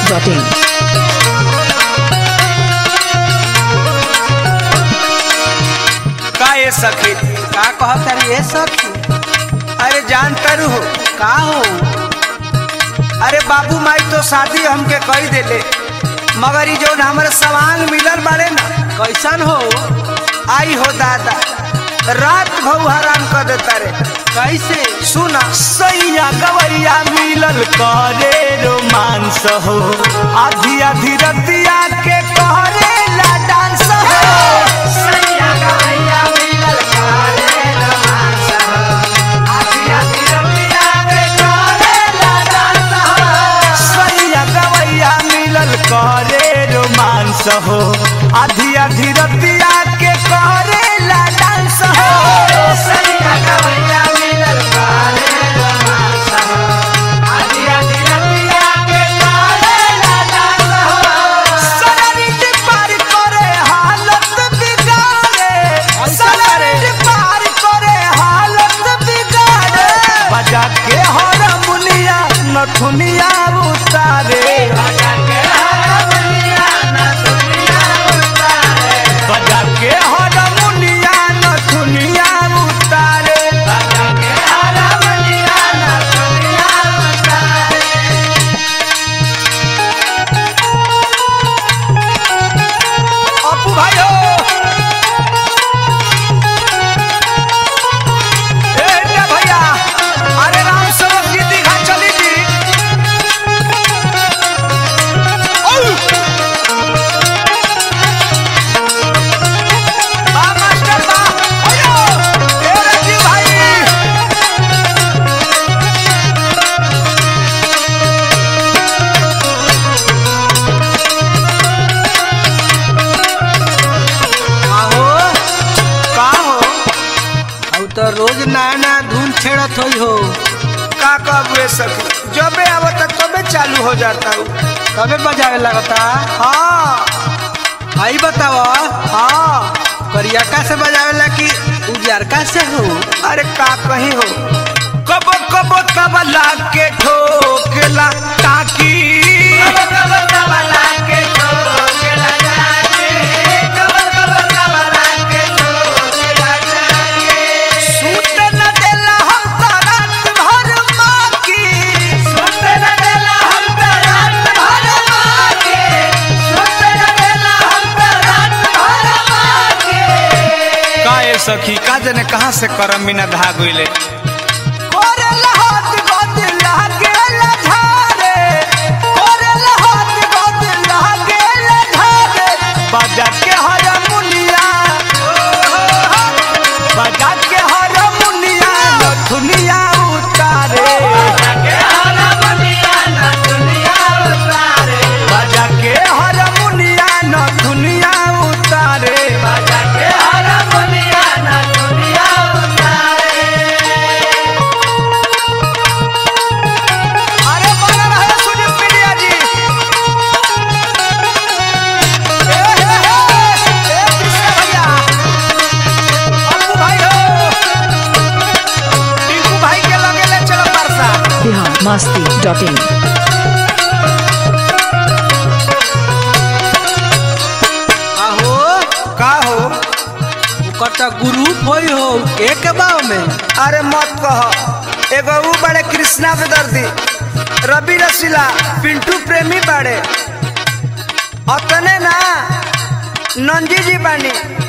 biharmasti.in का ये सखी का कहता रे ये सखी अरे जान तरु हो का हो अरे बाबू माई तो शादी हमके कही देले मगर ई जौन हमारे सवांग मिलल बाड़े ना कैसन हो आई हो दादा रात भऊ हराम कर देता रे कैसे सुना सैया गवैया मिलल करे रोमांस हो आधी आधी रतिया के करे ला डांस हो सैया गवैया मिलल करे रोमांस हो आधी आधी रतिया के करे ला डांस हो सनरिट पार करे हालत बिगाड़े सनरिट पार करे हालत बिगाड़े बजा के हरमुनिया नथुनिया उतारे बजा के हरमुनिया नथुनिया उतारे अपू भाई हो ए इंडिया भैया अरे राम सेवक जी दीघा चली जी औ! बा मास्टर बा अयो! ए राजीव भाई आहो का हो अब तो रोज नया नया धुन छेड़त होई हो का कहबे सखी जबे आवत तबे चालू हो जाता हूँ तबे बजावे लगता हाँ आई बताव हाँ करियका से बजावेला कि उजरका से हो अरे का कहीं हो कबो कबो तबला के ठोकला ताकि सूत न देला हम त रात भर माकी सूत न देला हम त रात भर माकी सूत न देला हम त रात भर माकी का ए सखी का जने कहां से करम बिना धागुइले कोरेला हाथ गोद लागेला झारे कोरेला हाथ गोद लागेला झारे बजा के हारमोनिया बजा के हारमोनिया नथुनिया उतारे बजा के हारमोनिया नथुनिया उतारे बजा के हारमोनिया नथुनिया उतारे बजा के हारमोनिया नथुनिया उतारे अरे बना रहे सुनील पीडिया जी ए हे हे ए कृष्ण भैया अप्पू भाई हो टिंकू भाई के लगे ले चलो परसा biharmasti.in आहो का हो कटा ग्रुप होई हो एक बाव में अरे मत कह एगो ऊ बड़े कृष्णा बेदर्दी रवि रसीला पिंटू प्रेमी बड़े अतने ना नंजी जी बानी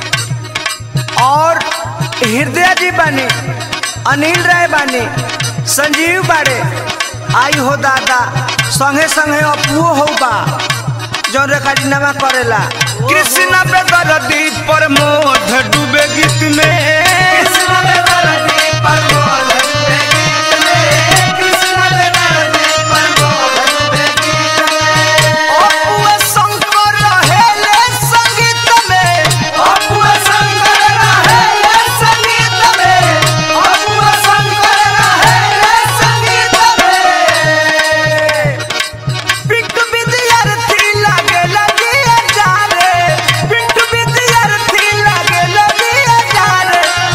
और हृदय जी बानी अनिल राय बानी संजीव बाड़े आई हो दादा संगे संगे अपुओ हो बा जौन रेखाजीनामा करेला कृष्ण पे दर्दी पर मोध डूबे गीत में कृष्ण पे दर्दी पर मोध डूबे गीत में कृष्ण पे दर्दी पर मोध डूबे गीत में अपुआ शंकर रहेले संगीत में अपुआ शंकर रहेले संगीत में अपुआ शंकर रहेले संगीत में पिंटू विद्यार्थी लागे लगी जारे पिंटू विद्यार्थी लागे लगी जारे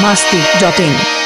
masti.in